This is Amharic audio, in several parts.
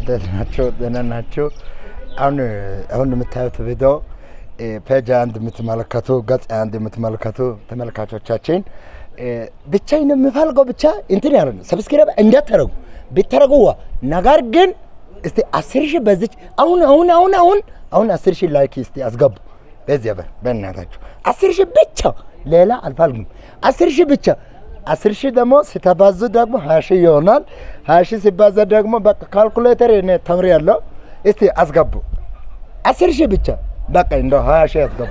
እንዴት ናቸው? ደህና ናቸው? አሁን አሁን የምታዩት ቪዲዮ ፔጅ አንድ የምትመለከቱ ገጽ አንድ የምትመለከቱ ተመልካቾቻችን ብቻ የምፈልገው ብቻ እንትን ያለ ሰብስክራይብ እንዳታረጉ ብታረጉዋ ነገር ግን እስቲ አስር ሺህ በዚች አሁን አሁን አሁን አሁን አሁን አስር ሺህ ላይክ እስቲ አስገቡ። በዚያ በር በእናታችሁ አስር ሺህ ብቻ ሌላ አልፈልግም። አስር ሺህ ብቻ አስር ሺህ ደግሞ ሲተባዙ ደግሞ ሀያ ሺህ ይሆናል። ሀያ ሺህ ሲባዛ ደግሞ በቃ ካልኩሌተር እኔ ተምሬያለሁ። እስቲ አስገቡ አስር ሺህ ብቻ በቃ እንደው ሀያ ሺህ አስገቡ።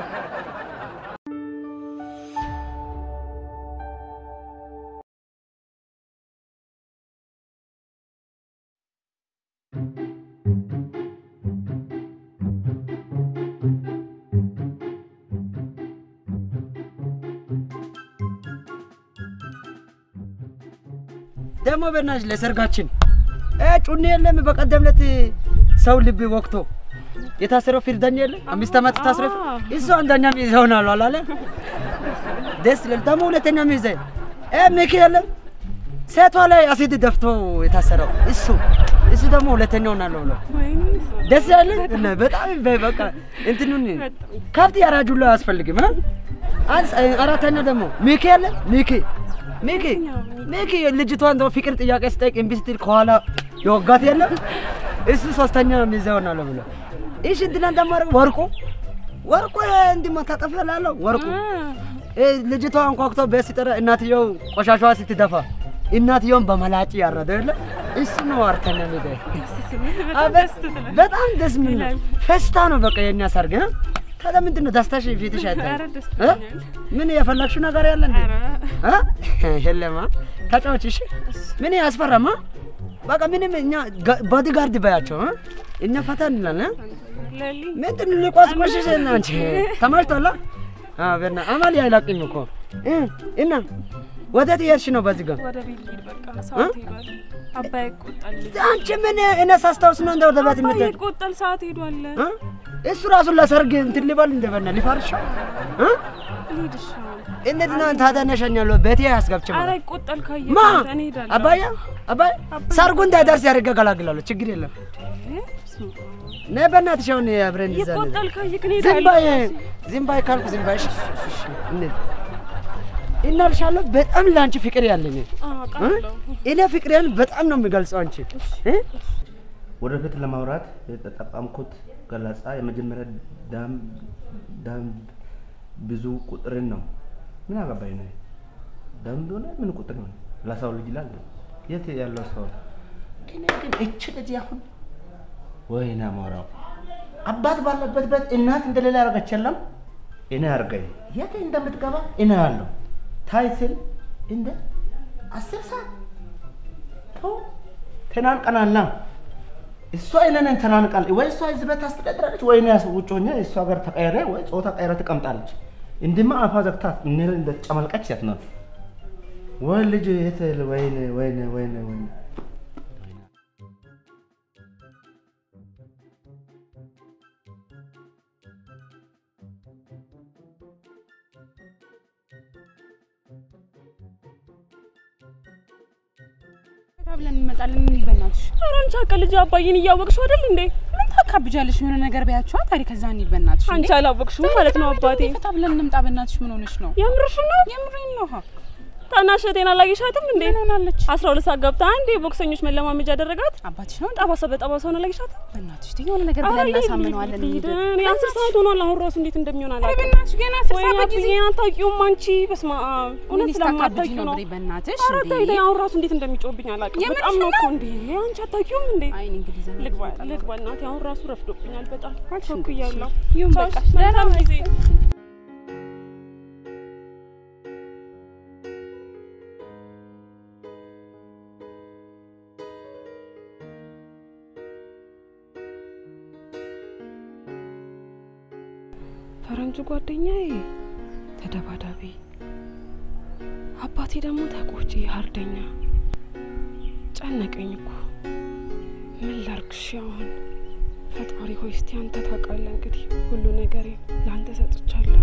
ደግሞ በእናትሽ ለሰርጋችን እ ጩኔ የለም። በቀደም ዕለት ሰው ልብ ወቅቶ የታሰረው ፊርዳኛ የለ አምስት ዓመት ታስረ እሱ አንደኛ ሚዜ ሆናሉ አላለ። ደስ ይላል። ደግሞ ሁለተኛ ሚዜ እ ሚኪ የለም ሴቷ ላይ አሲድ ደፍቶ የታሰረው እሱ እሱ ደግሞ ሁለተኛ ሆናለሁ ብሎ ደስ ያለ እና በጣም በቃ እንትኑን ከብት ያራጁላ አያስፈልግም። እ? አንስ- አራተኛ ደግሞ ሚኪ የለ ሚኪ ሚኪ ሚኪ ልጅቷ እንደው ፍቅር ጥያቄ ስጠይቅ እምቢ ስትል ከኋላ የወጋት የለም እሱ ሶስተኛ ሚዜ ሆናለሁ ብሎ እሺ እንትና ደግሞ ወርቁ ወርቁ እንዲህ መታጠፍ ያላለው ወርቁ እ ልጅቷ አንኳኩቶ ቤት ሲጠራ እናትየው ቆሻሻዋ ስትደፋ እናትየውን በመላጭ ያረደ የለ እሱ ነው አራተኛ ሚዜ በጣም ደስ የሚል ነው። ፈስታ ነው በቃ የኛ ሰርግ እ? ታዲያ ምንድን ነው ደስታሽ ፊትሽ አይታይም? እ? ምን የፈለግሽው ነገር ያለ እንዴ? እ? የለማ ተጫዎች። እሺ ምን ያስፈራማ? በቃ ምንም እኛ ቦዲ ጋርድ በያቸው እ? እኛ ፈታ እንላለን። እ? ምንድን ነው ሊቆስቆሽሽ እና አንቺ ተመችቶላ? አዎ በና አማል አይላቅኝ እኮ እ? እና ወዴት እየሄድሽ ነው በዚህ ጋር? ወደ ቤት ልሂድ በቃ ሰዓት ሄዷል። አባይ ይቆጣል። አንቺ ምን እኔ ሳስታውስ ነው እንደ ወደ ቤት አባይ የምትሄድ ይቆጣል። ሰዓት ሄዷል። እ? እሱ ራሱን ለሰርግ እንትን ሊበል እንደበና ሊፈርሽ እ? ልሂድ እሺ አሁን። እንዴት ነው ታዲያ እነሸኛለሁ ቤቴ ያስገብች ኧረ ይቆጣል ካየ ማ እኔ እሄዳለሁ። አባያ አባይ ሰርጉ እንዳይደርስ ያደርገ ገላግላለሁ ችግር የለም ነይ በእናትሽ አሁን አብረን እንይዛለን ይቆጣል ካየክ እኔ ዝም በይ እሄዳለሁ። ዝም በይ ካልኩ ዝም በይ እሺ እሺ እንሂድ እናልሻለሁ በጣም ለአንቺ ፍቅር ያለኝ አዎ አውቃለሁ። እኔ ፍቅሬን በጣም ነው የሚገልጸው አንቺ እ? ወደፊት ለማውራት የተጠቀምኩት ገለጻ የመጀመሪያ ደንብ ደንብ ብዙ ቁጥርን ነው። ምን አገባኝ ነው ደንብ ሆነ ምን ቁጥር ሆነ ለሰው ልጅ ይላል። የት ያለው ሰው እኔ ግን እች ልጅ አሁን ወይና ሞራው አባት ባለበት ቤት እናት እንደሌላ ያደረገች የለም። እኔ አርገኝ የት እንደምትገባ እኔ ያለው ታይ ስል እንደ አስር ሰዓት ተው ተናንቀናላ እሷ እኔን ተናንቃል ወይ እሷ እዚህ ቤት ታስተዳድራለች ወይ እኔ ውጭ ሆኜ እሷ ጋር ተቀይሬ ወይ ጾታ ቀይረ ትቀምጣለች። እንዲማ አፋ ዘግታ እኔ እንደ ጨመልቀች የት ነው ወይ ልጅ የት ወይኔ ወይኔ ወይኔ ወይኔ ብለን እንመጣለን። እንሂድ በእናትሽ። ኧረ አንቺ አውቀ ልጅ አባዬን እያወቅሽው አይደል እንዴ? ምን ታካብጃለሽ? የሆነ ነገር በያቸዋ ታሪክ ከዛ እንሂድ በእናትሽ። አንቺ አላወቅሽውም ማለት ነው አባቴ። ፈታ ብለን እንምጣ በእናትሽ። ምን ሆነሽ ነው? የምርሽን ነው? የምሬን ነው። ሀ ታናሽ እህቴን አላየሻትም እንዴ? ምን ሆናለች? አስራ ሁለት ሰዓት ገብታ አንዴ ቦክሰኞች መለማመጃ አደረጋት። አባትሽ ነው ጠባሳ በጠባሳ ሆነ አላየሻትም? በእናትሽ ተይ፣ የሆነ ነገር ኧረ ብለን ልሂድ፣ እናሳምነዋለን። ልሂድ፣ እንሂድ። ልሂድ። እኔ አስር ሰዓት ሆኗል። አሁን ራሱ እንዴት እንደሚሆን ኧረ አላውቅም። በእናትሽ ገና አስር ወይ ሰዓት በጊዜ አባዬ አታውቂውም አንቺ። በስመ አብ እውነት እኔ ስታካብጂ ስለማታውቂው ነው ነው። ብሬ በእናትሽ። ኧረ እንዴ! ተይ ተይ፣ አሁን ራሱ እንዴት እንደሚጮህብኝ አላውቅም። የምርሽን በጣም ነው እኮ ነው? እንዴ! አንቺ አታውቂውም እንዴ? አይ እኔ እንግዲህ ዘና ልግባ ልመጣ ነው። ልግባ እናቴ፣ አሁን ራሱ ረፍዶብኛል በጣም አልሽ እንዴ? ቸኩያለሁ። ይሁን ቻው፣ በቃ። መልካም ጊዜ ፈረንጁ ጓደኛዬ ተደባዳቢ፣ አባቴ ደግሞ ተቆጪ ሀርደኛ። ጨነቀኝ እኮ ምን ላርግሽ? አሁን ፈጣሪ ሆይ እስቲ አንተ ታውቃለህ። እንግዲህ ሁሉ ነገሬ ለአንተ ሰጥቻለሁ።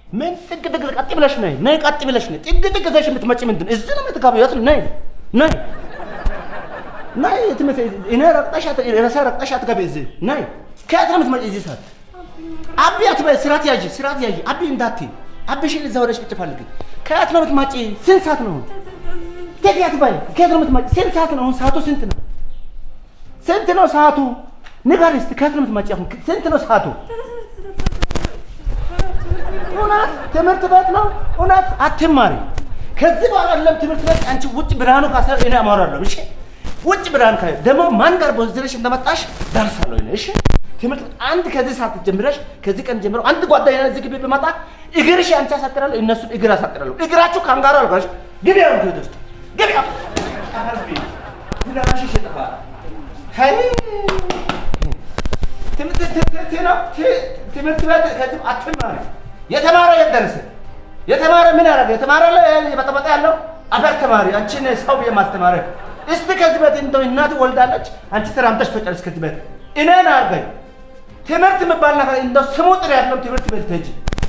ምን ጥግ ጥግ ቀጥ ብለሽ ነይ ነይ ቀጥ ብለሽ ነይ ጥግ ጥግ ዘሽ የምትመጪ ምንድን ነው? እዚህ ነው የምትጋቢው? የት ነው? ነይ ነይ ነይ ትምህርት እኔ ረግጠሽ አት- ረሳ ረግጠሽ አትገቢ እዚህ ነይ ከየት ነው የምትመጪ እዚህ ሰዓት አቢ አትበይ ስራት ያዥ ስራት ያዥ አቢ እንዳትዪ አቢሽን እዛ ወደሽ ቁጭ ፈልጊ ከየት ነው የምትመጪ ስንት ሰዓት ነው ቴዲ አትበይ ከየት ነው የምትመጪ ስንት ሰዓት ነው አሁን ሰዓቱ ስንት ነው ስንት ነው ሰዓቱ ንገሪ እስኪ ከየት ነው የምትመጪ አሁን ስንት ነው ሰዓቱ እውነት ትምህርት ቤት ነው እውነት አትማሪ ከዚህ በኋላ አይደለም ትምህርት ቤት አንቺ ውጭ ብርሃኑ ካሰ እኔ አማራለሁ እሺ ውጭ ብርሃን ካ ደግሞ ማን ጋር ቦዝረሽ እንደመጣሽ ደርሳለሁ እኔ እሺ ትምህርት ቤት አንድ ከዚህ ሰዓት ጀምረሽ ከዚህ ቀን ጀምሮ አንድ ጓደኛ እዚህ ግቢ ብመጣ እግርሽ አንቺ አሳጥራለሁ እነሱን እግር አሳጥራለሁ እግራችሁ ካንጋሮ አልጋሽ ግቢ አሁን ቤት ውስጥ ግቢ አሁን ግዳሽ ይሽጣ ሀይ ትምህርት ትምህርት ቤት ከዚህ አትማሪ የተማረ የት ደረሰ? የተማረ ምን ያደረገ? የተማረ የበጠበጠ ያለው አፈር ተማሪ አንቺን ሰው የማስተማረ እስቲ ከዚህ ቤት እንደው እናት ወልዳለች፣ አንቺ ተራምተሽ ተጨርስ ከዚህ ቤት እኔን አርገኝ። ትምህርት የሚባል ነገር እንደው ስሙ ጥሪ ያለው ትምህርት ቤት ትሄጂ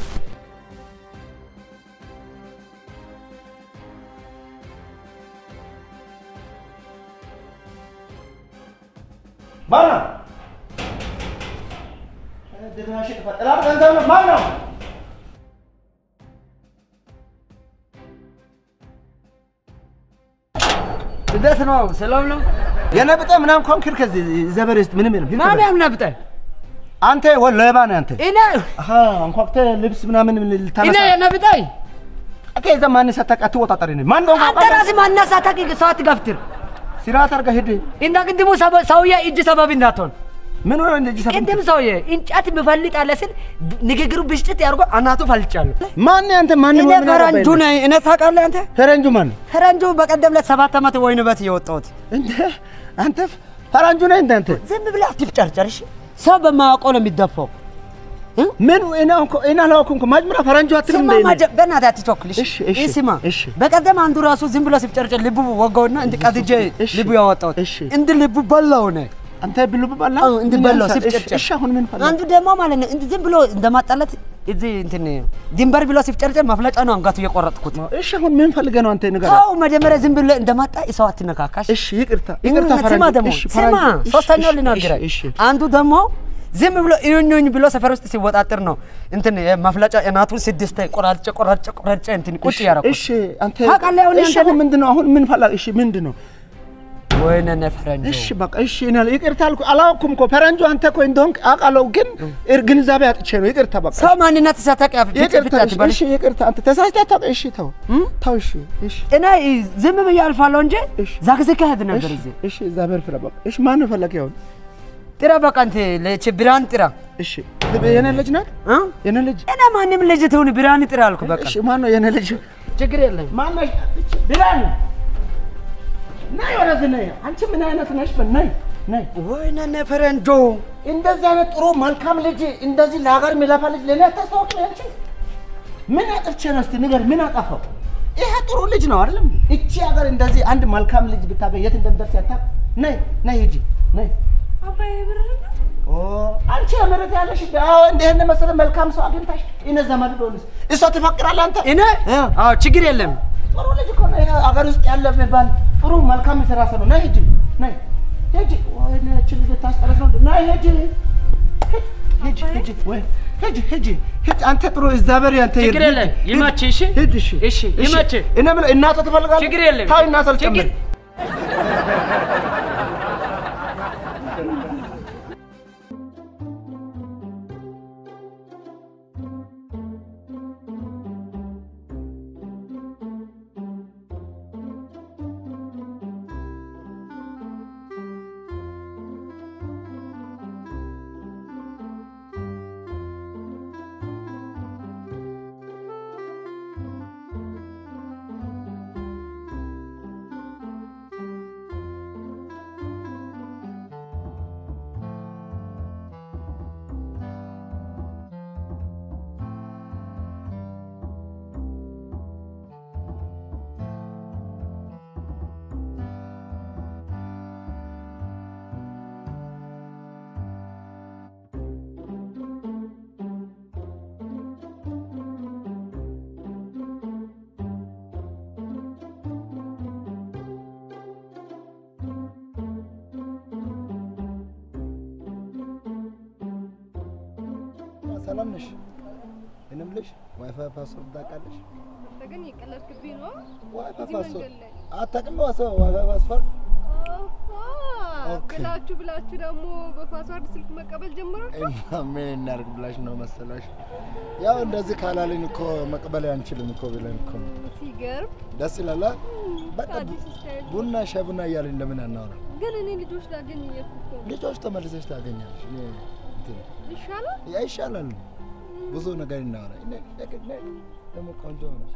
ማነው? ድራሽ ተፈጠራል ገንዘብ ነው ማነው? እንዴት ነው? ሰላም ነው? የነብጠ ምናምን ኮንክር ከዚህ ዘበር ውስጥ ምንም የለም። ማን ያምናብጠ? አንተ ወ- ሌባ ነህ አንተ። እኔ አሃ አንኳኩተህ ልብስ ምናምን እኔ ልታነሳ የነብጠኝ ከዛ ማን ሰተህ አትወጣጠሪ ነህ ማን ነው አንተ ራስህ ማናሳታቂ ሰው አትገፍትር። ስርዓት አድርገህ ሂድ። እንደ ቅድሙ ሰበ- ሰውዬ እጅ ሰበብ እንዳትሆን። ምን ሆነ እንደዚህ ሰፈን ቅድም ሰውዬ እንጨት ምፈልጣለህ ስል ንግግሩ ብሽጭት ያድርጎ አናቱ ፈልጫለሁ። ማን ነህ አንተ ማን እኔ ፈረንጁ ነኝ። እኔ ታውቃለህ አንተ ፈረንጁ ማን ነው ፈረንጁ በቀደም ዕለት ሰባት ዓመት ወይን ቤት የወጣሁት እንደ አንተ ፈረንጁ ነህ እንደ አንተ ዝም ብለህ አትፍጨርጨር። እሺ ሰው በማያውቀው ነው የሚደፋው። ምን እኔ እኮ እኔ አላወኩም እኮ መጀመሪያ ፈረንጁ አትልም ስማ እንደ እኔ? ማጀ- በእናትህ አትቸኩል። እሺ፣ እሺ፣ ይህ ስማ እሺ። በቀደም አንዱ ራሱ ዝም ብሎ ሲፍጨርጨር ልቡ ወጋውና እንድ ቀድጄ እሺ፣ ልቡ ያወጣሁት እሺ። እንድ ልቡ በላው ነው አንተ ብሉ በላ አዎ፣ እንዲህ በላው እሺ፣ ሲፍጨርጨር። እሺ አሁን ምን ፈለግ አንዱ ደግሞ ማለት ነው እንዲህ ዝም ብሎ እንደማጣላት እዚህ እንትን ድንበር ብሎ ሲፍጨርጨር ማፍለጫ ነው አንጋቱ የቆረጥኩት። እሺ አሁን ምን ፈልገህ ነው አንተ ንገር ተው መጀመሪያ ዝም ብሎ እንደማጣ ሰው አትነካካሽ። እሺ ይቅርታ ይቅርታ ስማ ፈረንጁ ደግሞ እሺ ስማ ፈረንጁ እሺ፣ ሶስተኛው እሺ፣ ልናገርህ እሺ እሺ አንዱ ደግሞ ዝም ብሎ እዩኝ ብሎ ሰፈር ውስጥ ሲወጣጥር ነው እንትን ማፍለጫ እናቱን ስድስት ቆራርጬ ቆራርጬ ቆራርጬ እንትን ቁጭ ያደረኩት። እሺ አንተ ታውቃለህ አሁን እሺ ያንተ አሁን ምንድን ነው አሁን ምን ፈለግ እሺ ምንድን ነው ወይኔ እኔ ፈረንጆ እሺ በቃ እሺ እኔ አለ- ይቅርታ አልኩ አላወኩም እኮ ፈረንጁ አንተ እኮ እንደሆንክ አውቃለሁ ግን እር- ግንዛቤ አጥቼ ነው ይቅርታ በቃ ሰው ማንነት ሲያታውቅ ያፍ ፊት ይቅርታ ፊት አትበል። እሺ ይቅርታ አንተ ተሳስተህ አታውቅ እሺ ተው እም? ተው እሺ እሺ እኔ ዝም ብዬ አልፋለሁ እንጂ እሺ። ዛግዝግ ሄድ ነበር እሺ እዚህ እሺ እግዚአብሔር ፍረ በቃ እሺ ማን ነው ፈለግ ያውን ጥራ በቃ እንትን ለች ብርሃን ጥራ እሺ የኔ ልጅ ናት እ? የኔ ልጅ እኔ ማንም ልጅ ትሁን ብርሃን ጥራ አልኩ። በቃ እሺ ማን ነው የኔ ልጅ ችግር የለም። ማን ነሽ ብላን ነይ ወደዚህ ነይ አንቺ ምን አይነት ነሽ ነይ ነይ ወይኔ እኔ ፈረንጆ እንደዚህ አይነት ጥሩ መልካም ልጅ እንደዚህ ለሀገር የሚለፋ ልጅ ለእኔ አታስታውቅ አንቺ ምን አጥፍቼ ነው እስቲ ንገር ምን አጠፋው ይሄ ጥሩ ልጅ ነው አይደለም እቺ ሀገር እንደዚህ አንድ መልካም ልጅ ብታገኝ የት እንደምደርስ ያታውቅ ነይ ነይ ሂጂ ነይ አባዬ ብር ነው? ኦ አንቺ የምረት ያለሽ አዎ እንደ ይሄን መሰለ መልካም ሰው አግኝታሽ እነ ዘመድ ቢሆንስ እሷ ትፈቅራለህ አንተ እኔ እ? አዎ ችግር የለም። ጥሩ ልጅ እኮ ነው ይሄ ሀገር ውስጥ ያለ የሚባል ጥሩ መልካም የሰራ ሰው ነው ነይ ሂጂ ነይ ሂጂ ወይኔ እቺ ልጅ ታስጠረስ ነው ነይ ሂጂ ሂጂ ሂጂ ወይ ሂጂ ሂጂ ሂጂ አንተ ጥሩ እግዚአብሔር ያንተ ችግር ይርዳህ። የለም። ሂጂ፣ ይመችህ፣ እሺ? ሂጂ እሺ እሺ፣ ይመችህ። እኔ የምልህ እናቷ ትፈልጋለህ ችግር የለም። ታይ እናቷ ልጨምር ችግር- ሰላም ነሽ? እኔም ልሽ ዋይፋይ ፓስወርድ ታውቃለሽ? አንተ ግን የቀለድክብኝ ነው። ዋይፋይ እዚህ ፓስወርድ መንገድ ላይ አታውቅም? ዋይፋይ ዋይፋይ ፓስወርድ አሃ፣ ኦኬ። ብላችሁ ብላችሁ ደግሞ በፓስዋርድ ስልክ መቀበል ጀምራችሁ። እና ምን እናድርግ ብላሽ ነው መሰላሽ? ያው እንደዚህ ካላልን እኮ መቅበል አንችልም እኮ ብለን እኮ ነው። ሲገርም ደስ ይላል። አ? በቃ አዲስ ስታይል። ቡና ሻይ ቡና እያልን እንደምን አናወራ? ግን እኔ ልጆች ላገኝ እየሄድኩ እኮ ነው። ልጆች ተመልሰሽ ታገኛለሽ። እኔ እንትን ይሻላል። ያ ይሻላል። ብዙ ነገር እናወራ። እኔ እኔ ደግሞ ቆንጆ ነሽ።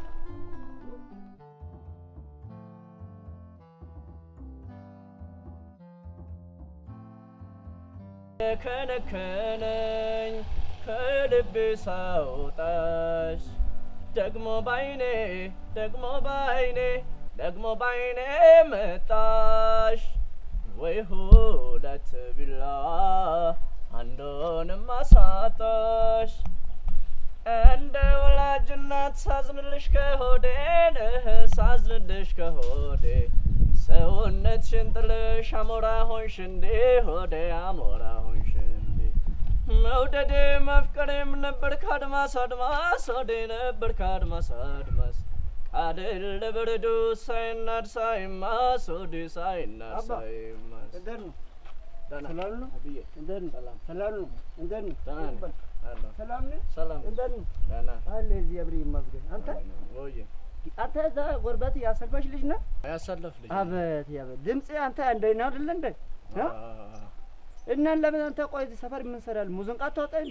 የከነከነኝ ከልብ ሳውጣሽ ደግሞ ባይኔ ደግሞ ባይኔ ደግሞ ባይኔ መጣሽ ወይ ሁለት ቢላ አንዱንም አሳጣሽ እንደ ወላጅ እናት ሳዝንልሽ ከሆዴ ነህ ሳዝንልሽ ከሆዴ ሰውነትሽን ጥልሽ አሞራ ሆንሽ እንዴ ሆዴ አሞራ ሆንሽ እንዴ መውደዴ መፍቀሬም ነበር ከአድማስ አድማስ ሆዴ ነበር ከአድማስ አድማስ ቃድል ለበረዶ ሳይናድ ሳይማስ ሆዴ ሳይናድ አባ፣ ሳይማስ እንዴት ነው? ደህና ሰላም ነው? አብዬ እንዴት ነው? ሰላም ሰላም ነው? እንዴት ነው? ደህና ነኝ አለሁ ሰላም ነው? ሰላም እንዴት ነው? ደህና አለ እዚህ አብሬ ይመስገን። አንተ ወይ አንተ እዛ ጎረቤት ያሰልፈሽ ልጅ ነህ? ያሳለፍ ልጅ አበት ያበት ድምጽ አንተ እንደ ነው አይደለ እንደ እ? አዎ እናን ለምን አንተ ቆይ እዚህ ሰፈር ምን ሰራል? ሙዚቃ ታወጣ እንዴ?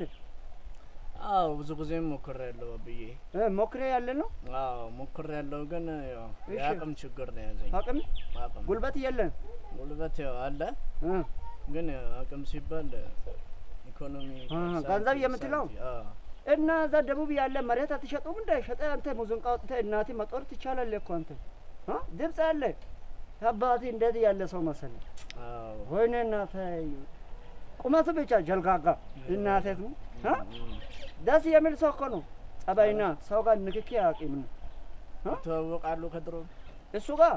አዎ ብዙ ጊዜ ሞክሬያለሁ ብዬ እ ሞክሬ ያለ ነው አዎ ሞክሬያለሁ፣ ግን ያው እሺ። የአቅም ችግር ነው ያዘኝ። አቅም አቅም ጉልበት የለን ጉልበት ያው አለ፣ እ ግን ያው አቅም ሲባል ኢኮኖሚ አ፣ ሳንቲ- ገንዘብ የምትለው? ሳንቲ- አዎ። እና እዛ ደቡብ ያለ መሬት አትሸጡም እንደ ሸጠ አንተ ሙዚቃ ወጥተህ እናቴ መጦር ትቻላለህ እኮ አንተ እ? ድምፅ አለ አባቴ እንደዚህ ያለ ሰው መሰለህ አዎ ወይኔ እናቴ ቁመቱ ብቻ ጀልጋጋ እናቴ እ? ደስ የሚል ሰው እኮ ነው ጸባይና ሰው ጋር ንክኪ አያውቅም ነው ይተዋወቃሉ ከድሮ እሱ ጋር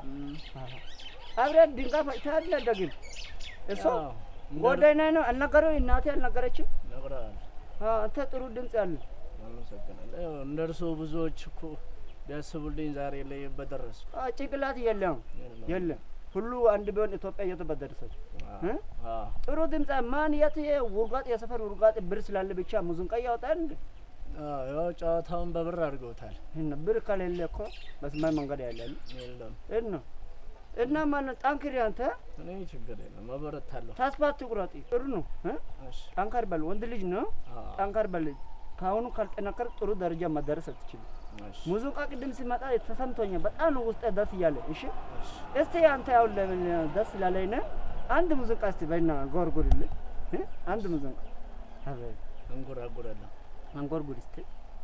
አብረን ድንጋይ ፈጭተሃል ደግም እሱ አዎ፣ እንደ- ጎዳና ነው አልነገረው እናቴ አልነገረችም ነግረዋል። አ፣ አንተ ጥሩ ድምፅ ያለ አመሰግናለሁ። ያው እንደ እርስዎ ብዙዎች እኮ ቢያስቡልኝ ዛሬ ላይ በደረስኩ። አ፣ ጭንቅላት የለም የለም። የለም ሁሉ አንድ ቢሆን ኢትዮጵያ የት በደረሰች አዎ፣ እ? አዎ። ጥሩ ድምፅ ማን የት ውርጋጥ የሰፈር ውርጋጥ ብር ስላለ ብቻ ሙዚቃ ያወጣል እንዴ አዎ፣ ያው ጨዋታውን በብር አድርገውታል። እና ብር ከሌለ እኮ በሰማይ መንገድ ያላል የለም እና እና ማን ጠንክሪ አንተ እኔ ችግር የለም መበረታለሁ። ተስፋ አትቁረጥ ጥሩ ነው እ? እሺ፣ ጠንከር በል ወንድ ልጅ ነው አዎ፣ ጠንከር በል ከአሁኑ ካልጠነከር ጥሩ ደረጃ መደረስ አትችልም እሺ፣ ሙዚቃ ቅድም ሲመጣ ተሰምቶኛል በጣም ነው ውስጤ ደስ እያለ እሺ እሺ። እስቲ አንተ ያው ለምን ደስ ላለኝ ነው አንድ ሙዚቃ እስቲ በይና ጎርጉርልኝ እ? አንድ ሙዚቃ አቤት አንጎራጉራለሁ። አንጎርጉር እስቲ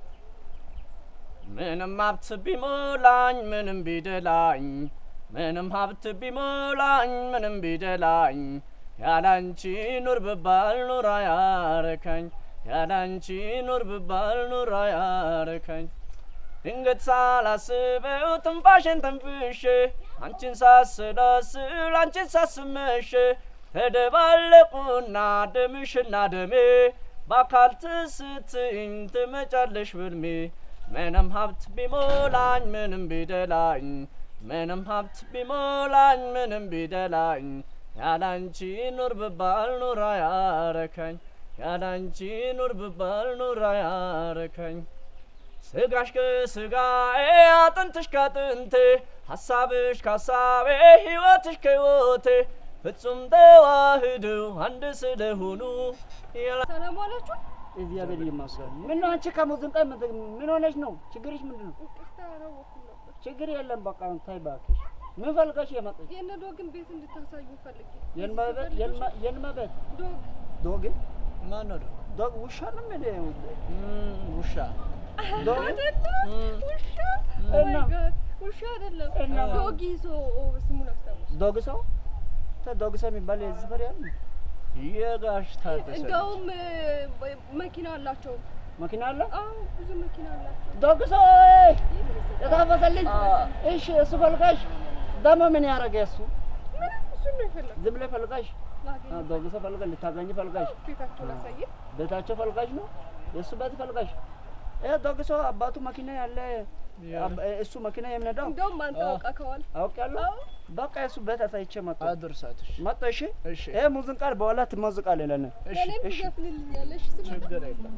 ምንም ሀብት ቢሞላኝ ምንም ቢደላኝ ምንም ሀብት ቢሞላኝ ምንም ቢደላኝ ያላንቺ ኑር ብባል ኑር አያረካኝ ያላንቺ ኑር ብባል ኑር አያረካኝ ድንገት ሳላስበው ትንፋሽን ተንፍሼ አንቺን ሳስላስል አንቺን ሳስመሽ ተደባለቁና ደምሽና ደሜ በአካል ትስትኝ ትመጫለሽ ብልሜ ምንም ሀብት ቢሞላኝ ምንም ቢደላኝ ምንም ሀብት ቢሞላኝ ምንም ቢደላኝ ያላንቺ ኑር ብባል ኑር አያረካኝ ያላንቺ ኑር ብባል ኑር አያረካኝ ስጋሽ ከስጋዬ አጥንትሽ ከአጥንቴ ሀሳብሽ ከሀሳቤ ሕይወትሽ ከሕይወቴ ፍጹም ተዋህደው አንድ ስለሆኑ ያላ- ሰላም ዋላችሁ። እግዚአብሔር ይመስገን ምን ነው አንቺ ከሙዚቃ ምን- ምን ሆነሽ ነው ችግርሽ ምንድን ነው ይቅርታ አላወኩም ነበር። ችግር የለም በቃ ታይ እባክሽ ምን ፈልገሽ የመጣሽ የእነ ዶግን ቤት እንድታሳዩ ፈልጌ የንመበት የንመበት ዶግ ዶግ ማን ነው ደግሞ? ዶግ ውሻ ነው ምን እም፣ ውሻ ዶግ አይደለም ውሻ እና? Oh my God፣ ውሻ አይደለም እና? ዶግ ይዞ ስሙን አስታውስ ዶግ ሰው ተ ዶግ ሰው የሚባል የዚህ ሰፈር ያለ የጋሽ ታደሰ ልጅ። እንደውም እ፣ መኪና አላቸው። መኪና አለ አዎ ብዙ መኪና አላቸው። ዶግ ሰው የታፈሰልኝ እሺ እሱ ፈልጋሽ ደግሞ ምን ያደረገ እሱ ምንም እሱን ነው የፈለግኩት። ዝም ብለህ ፈልጋሽ ላገኝ ዶግ ሰው ፈልጋ ልታገኝ ፈልጋሽ ቤታቸውን አሳየ። ቤታቸው ፈልጋሽ ነው የእሱ ቤት ፈልጋሽ ይሄ ደግሶ አባቱ መኪና ያለ አብ- እሱ መኪና የሚነዳው እንደውም አንተ አውቃከዋል። አውቄያለሁ። በቃ የእሱ ቤት አሳይቼ መጣሁ አድርሳት። እሺ መጣሁ። እሺ እሺ ይሄ ሙዚቃ በኋላ ትሞዝቃለህ ለእኔ እሺ ለእኔም እሺ። ትዘፍንልኛለሽ ስመጣ። ችግር የለም።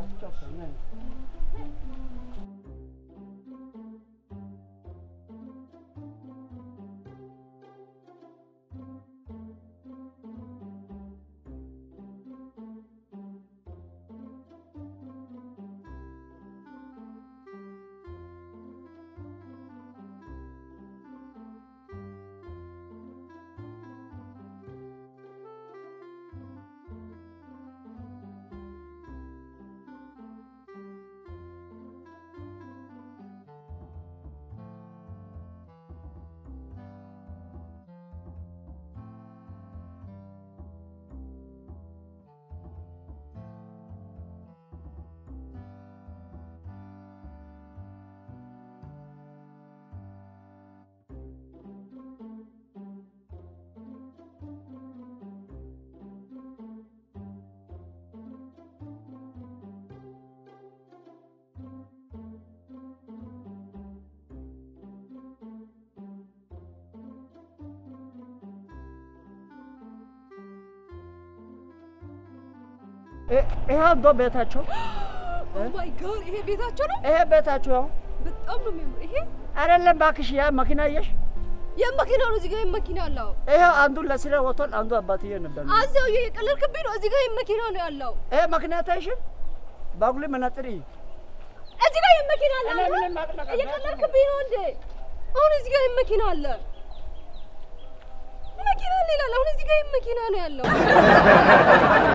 ይሄ አንዶ ቤታቸው ኦ ማይ ጋድ ይሄ ቤታቸው ነው። ይሄ ቤታቸው ያው በጣም ነው የሚያምር። ይሄ አይደለም እባክሽ፣ ያ መኪና አየሽ? የመኪና ነው። እዚህ ጋር የመኪና አለው። ይሄ አንዱ ለስራ ወጥቷል፣ አንዱ አባትዬ ነበር። አዛው የቀለልክብኝ ነው። እዚህ ጋር የመኪና ነው ያለው። ይሄ መኪና ታይሽን ባጉሊ መነጥሪ እዚህ ጋር የመኪና አለ። እኔ አንተ ምንም ማቅ ነገር እየቀለልክብኝ ነው እንዴ? አሁን እዚህ ጋር የመኪና አለ። መኪና አለ ይላል። አሁን እዚህ ጋር የመኪና ነው ያለው።